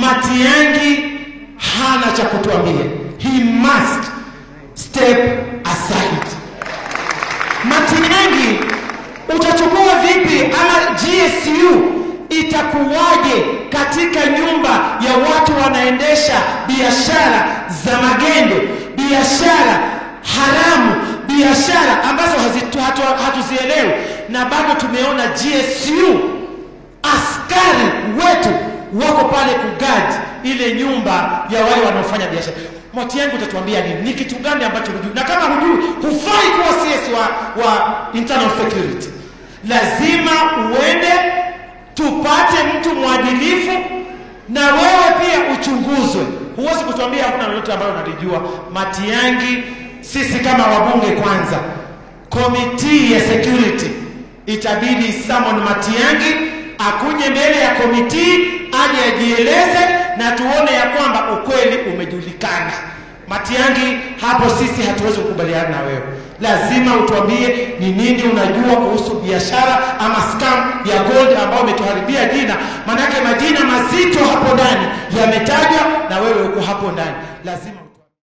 Matiang'i hana cha kutuambia. He must step aside. Matiang'i utachukua vipi ama GSU itakuwaje katika nyumba ya watu wanaendesha biashara za magendo, biashara haramu, biashara ambazo hazitu- hatu- hatuzielewi, na bado tumeona GSU askari wetu wako pale kugadi ile nyumba ya wale wanaofanya biashara. Matiang'i utatuambia nini? Ni kitu gani ambacho hujui? Na kama hujui, hufai kuwa CS wa, wa internal security. Lazima uende tupate mtu mwadilifu na wewe pia uchunguzwe. Huwezi kutuambia hakuna lolote ambalo unalijua. Matiang'i, sisi kama wabunge kwanza, komiti ya security itabidi Samon Matiang'i akuje mbele ya komiti aje ajieleze na tuone ya kwamba ukweli umejulikana. Matiang'i, hapo sisi hatuwezi kukubaliana na wewe. Lazima utuambie ni nini unajua kuhusu biashara ama scam ya gold ambayo umetuharibia jina, maanake majina mazito hapo ndani yametajwa na wewe uko hapo ndani, lazima